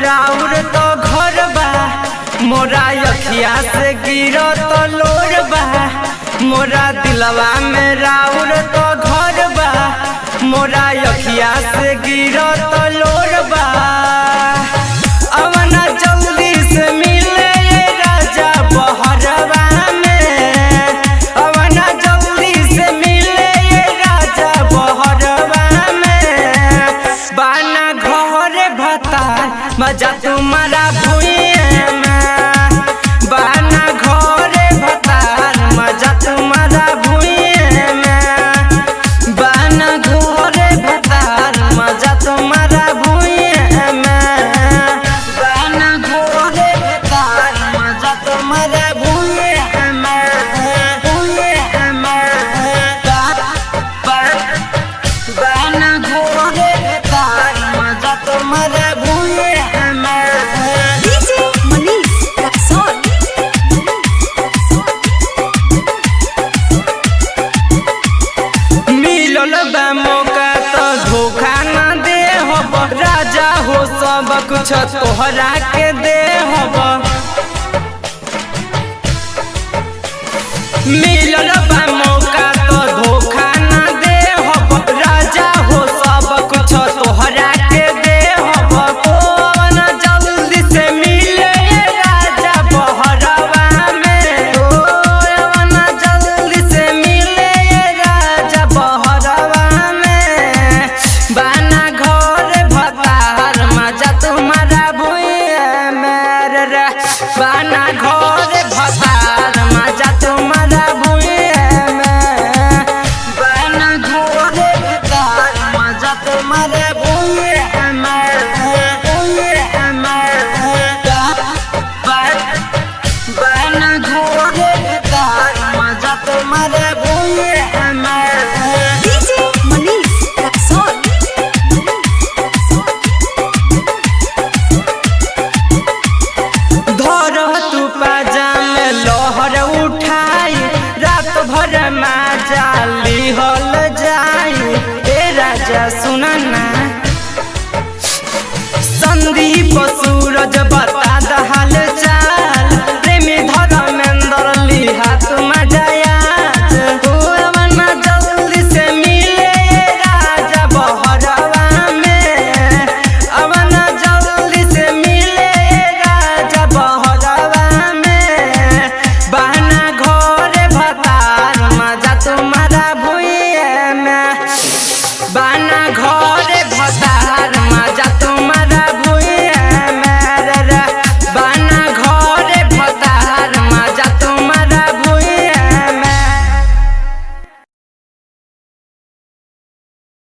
राउर तो घर बा मोरा अखिया से गिरो तो लोर बा मोरा दिलवा में राउर तो घर बा मोरा अखिया से गिरो तो लोर बा अवना जल्दी से मिले ये राजा बहरवा में अवना जल्दी से मिले ये राजा बहरवा में बाना घर भतार मजा तुम्हारा भुइए में बाना घर भतार मजा तुम्हारा भुइए में बाना घर भतार मजा तुम्हारा भुइए में बाना घर भतार मजा तुम्हारा भुइए में भुइए में बाना घोड़े तार मजा तुम्हारा भूले हमें DJ Manish Rexon. मिलल बा मौका तो धोखा न दे हब राजा हो सब कुछ तोहरा के दे हब मिलल बा